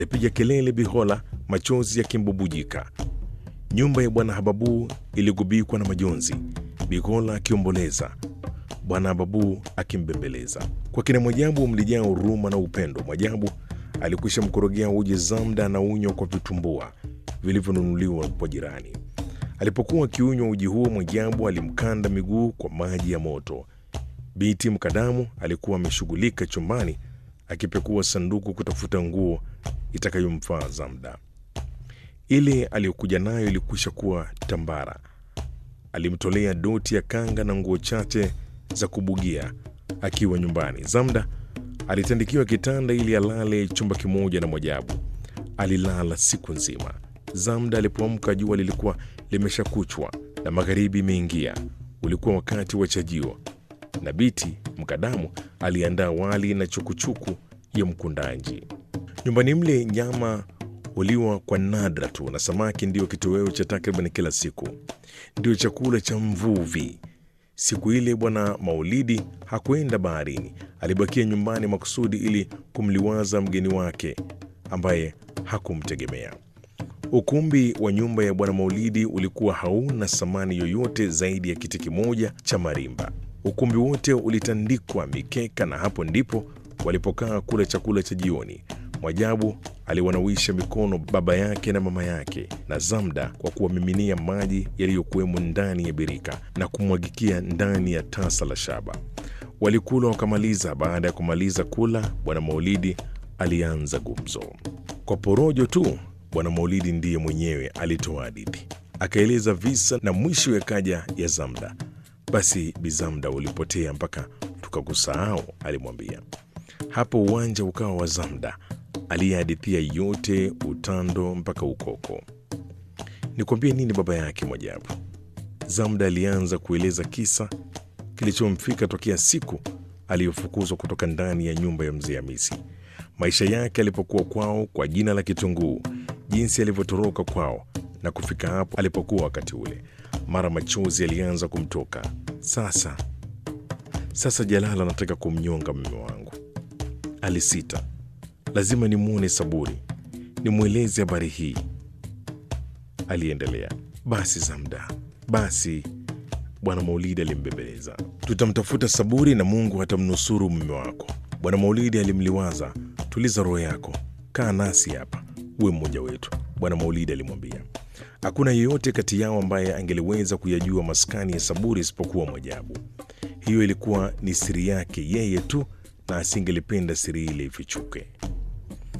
alipiga kelele Bihola, machozi yakimbubujika. Nyumba ya bwana Hababu iligubikwa na majonzi, Bihola akiomboleza, bwana Hababu akimbembeleza. Kwa kina Mwajabu mlijaa huruma na upendo. Mwajabu alikwisha mkorogea uji Zamda na unywa kwa vitumbua vilivyonunuliwa kwa jirani. Alipokuwa akiunywa uji huo, Mwajabu alimkanda miguu kwa maji ya moto. Biti Mkadamu alikuwa ameshughulika chumbani akipekua sanduku kutafuta nguo itakayomfaa Zamda. Ile aliyokuja nayo ilikwisha kuwa tambara. Alimtolea doti ya kanga na nguo chache za kubugia akiwa nyumbani. Zamda alitandikiwa kitanda ili alale chumba kimoja na Mwajabu. Alilala siku nzima. Zamda alipoamka jua lilikuwa limeshakuchwa na magharibi imeingia. Ulikuwa wakati wa chajio na Biti Mkadamu aliandaa wali na chukuchuku ya mkundanji. Nyumbani mle nyama huliwa kwa nadra tu, na samaki ndiyo kitoweo cha takriban kila siku, ndio chakula cha mvuvi. Siku ile bwana Maulidi hakwenda baharini, alibakia nyumbani makusudi ili kumliwaza mgeni wake ambaye hakumtegemea. Ukumbi wa nyumba ya bwana Maulidi ulikuwa hauna samani yoyote zaidi ya kiti kimoja cha marimba. Ukumbi wote ulitandikwa mikeka, na hapo ndipo walipokaa kula chakula cha jioni. Mwajabu aliwanawisha mikono baba yake na mama yake na Zamda kwa kuwamiminia maji yaliyokuwemo ndani ya birika na kumwagikia ndani ya tasa la shaba. Walikula wakamaliza. Baada ya kumaliza kula, bwana Maulidi alianza gumzo kwa porojo tu. Bwana Maulidi ndiye mwenyewe alitoa hadithi, akaeleza visa na mwisho yakaja ya Zamda. Basi Bizamda ulipotea mpaka tukakusahau, alimwambia. Hapo uwanja ukawa wa Zamda aliyehadithia yote, utando mpaka ukoko. Nikwambie nini baba yake Mwajabu? Zamda alianza kueleza kisa kilichomfika tokea siku aliyofukuzwa kutoka ndani ya nyumba ya mzee Hamisi, maisha yake alipokuwa kwao kwa jina la Kitunguu, jinsi alivyotoroka kwao na kufika hapo alipokuwa wakati ule. Mara machozi alianza kumtoka. Sasa sasa, Jalala anataka kumnyonga mume wangu, alisita. Lazima nimwone Saburi, nimweleze habari hii, aliendelea. Basi Zamda, basi bwana Maulidi alimbembeleza. Tutamtafuta Saburi na Mungu atamnusuru mume wako. Bwana Maulidi alimliwaza. Tuliza roho yako, kaa nasi hapa, uwe mmoja wetu, bwana Maulidi alimwambia. Hakuna yeyote kati yao ambaye angeliweza kuyajua maskani ya Saburi isipokuwa Mwajabu. Hiyo ilikuwa ni siri yake yeye tu, na asingelipenda siri ile ifichuke.